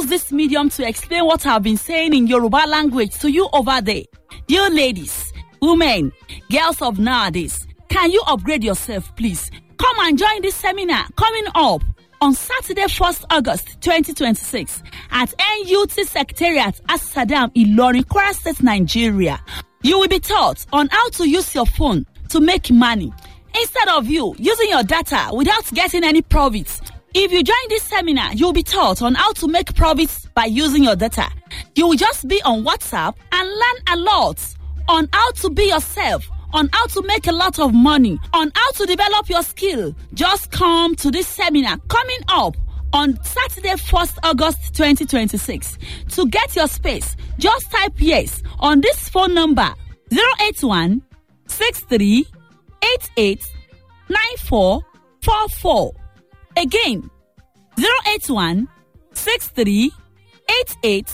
use this medium to explain what I've been saying in Yoruba language to you over there. Dear ladies, women, girls of nowadays, can you upgrade yourself, please? Come and join this seminar coming up on Saturday, 1st August 2026 at NUT Secretariat at Saddam Ilorin, Kwara State, Nigeria. You will be taught on how to use your phone to make money instead of you using your data without getting any profits. If you join this seminar, you'll be taught on how to make profits by using your data. You will just be on WhatsApp and learn a lot on how to be yourself, on how to make a lot of money, on how to develop your skill. Just come to this seminar coming up on Saturday, 1st August 2026. To get your space, just type yes on this phone number 081 63 88 9444. Again, 081 63 88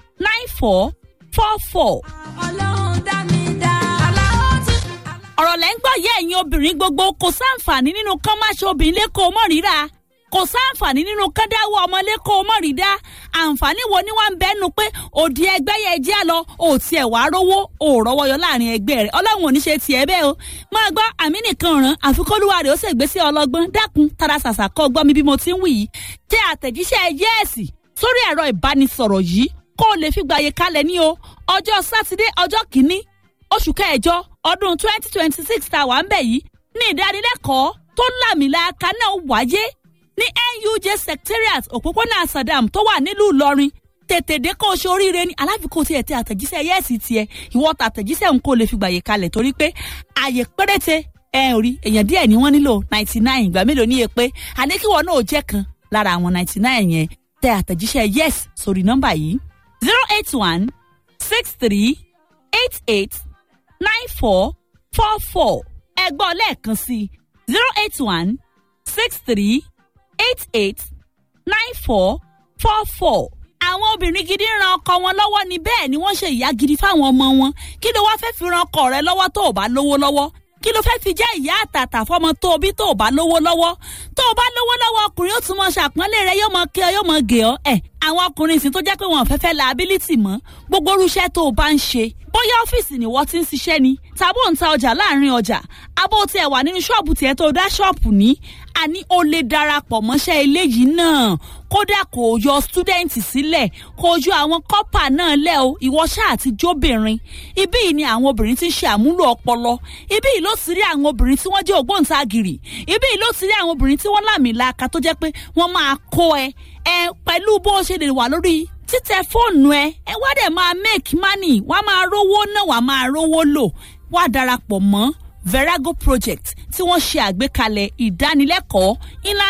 9444. ọlọ́run dá mi dá. aláwọ̀ tí. ọ̀rọ̀ lẹ́ ń gbọ́ yẹ ẹ̀yin obìnrin gbogbo kò sáǹfààní nínú kán má ṣe obìnrin lẹ́kọ̀ọ́ mọ́ ríra kò sáǹfààní nínú kán dáwọ́ ọmọ lẹ́kọ̀ọ́ mọ́ rí dá àǹfààní wo ni wọ́n ń bẹ́nu pé òdi ẹgbẹ́ yẹn jẹ́ lọ ò tiẹ̀ wá rówó ò rọ́wọ́ yọ láàrin ẹgbẹ́ rẹ̀ ọlọ́run ò ní ṣe tiẹ̀ bẹ́ẹ̀ o máa gbọ́ àmì nìkan ràn àfikọ́lùwà rẹ̀ ó sì gbé sí ọlọ́gbọ́n dákun tara ṣàṣà kọ́ gbọ́ mi bí mo ti ń wì yìí tẹ àtẹ̀jíṣẹ́ yẹ́ẹ̀sì sórí ẹ̀rọ ìbánisọ̀rọ̀ yìí kó o lè fi gbàyè kalẹ̀ ní o ọjọ́ sátidé ọjọ́ kìíní oṣù kẹjọ ọdún twenty twenty six tá a wà ń bẹ̀ yìí ní ìdánilẹ́kọ̀ọ́ tó lámìlàaka náà wáyé ní nuj secretariat òpópónà sadam tó wà nílùú ìlọrin tètè dé kó o ṣe oríire ní aláfikún tiẹ̀ tẹ àtẹ̀jíṣẹ́ yẹ́ẹ̀sì tiẹ̀ ìwọ tàtẹ̀jíṣẹ́ ń kó o lè fi gbàyè kalẹ̀ torí pé àyè péréte ẹ ò rí èèyàn díẹ̀ ni wọ́n nílò ninety nine ìgbà mélòó ní èpè àníkíwọ́ náà ò jẹ́ kan lára àwọn ninety nine yẹn tẹ àtẹ̀jíṣẹ́ yes sórí nọ́mbà yìí zero eight one six three eight eight nine four four four ẹgbọ́n lẹ́ẹ̀kan sí zero eight one six three eight eight nine four four four. àwọn obìnrin gidi ń ran ọkọ wọn lọ́wọ́ ni bẹ́ẹ̀ ni wọ́n ṣe ìyá gidi fáwọn ọmọ wọn kí ló wáá fẹ́ fi ran ọkọ rẹ lọ́wọ́ tó o bá lówó lọ́wọ́ kí ló fẹ́ fi jẹ́ ìyá àtàtà fọmọ tó o bí tó o bá lówó lọ́wọ́ tó o bá lówó lọ́wọ́ ọkùnrin ó tún mọ ṣàpọ́nlé rẹ yóò mọ kí ọ yóò mọ gè ọ ẹ̀ àwọn ọkùnrin sì tó jẹ́ pé wọn ò fẹ́ fẹ́ liability mọ́ gbogbo irúṣẹ́ tó o bá ń ṣe bóyá ọ́fíìsì ni wọ́n ti ń ṣiṣẹ́ ni tàbí ò ń ta ọjà láàrin ọjà abó tiẹ̀ wà nínú ṣọ́ọ̀bù tiẹ̀ tó dá ṣọ́ọ̀bù ní àní o lè darapọ̀ mọ́ṣẹ́ eléyìí náà kódà kò yọ stúdẹ̀ǹtì sílẹ̀ kò yọ àwọn kọ́pà náà lẹ̀ o ìwọ ṣáà ti jóbìnrin ibí yìí ni àwọn obìnrin ti ń ṣe àmúlò ọpọlọ ibí yìí ló sì rí àwọn obìnrin tí wọ́n jẹ́ ògbóǹtagìrì ibí yìí ló sì rí àwọn obìnrin tí wọ́n lámìlaka tó jẹ́ pé wọ́n máa kó ẹ ẹ pẹ̀lú bó ṣe lè wà lórí títẹ fóònù ẹ ẹ wá dẹ̀ máa make money wá máa rówó náà wá máa rówó lò wá darapọ̀ mọ́ verago project tí wọ́n ṣe àgbékalẹ̀ ìdánilẹ́kọ̀ọ́ ńlá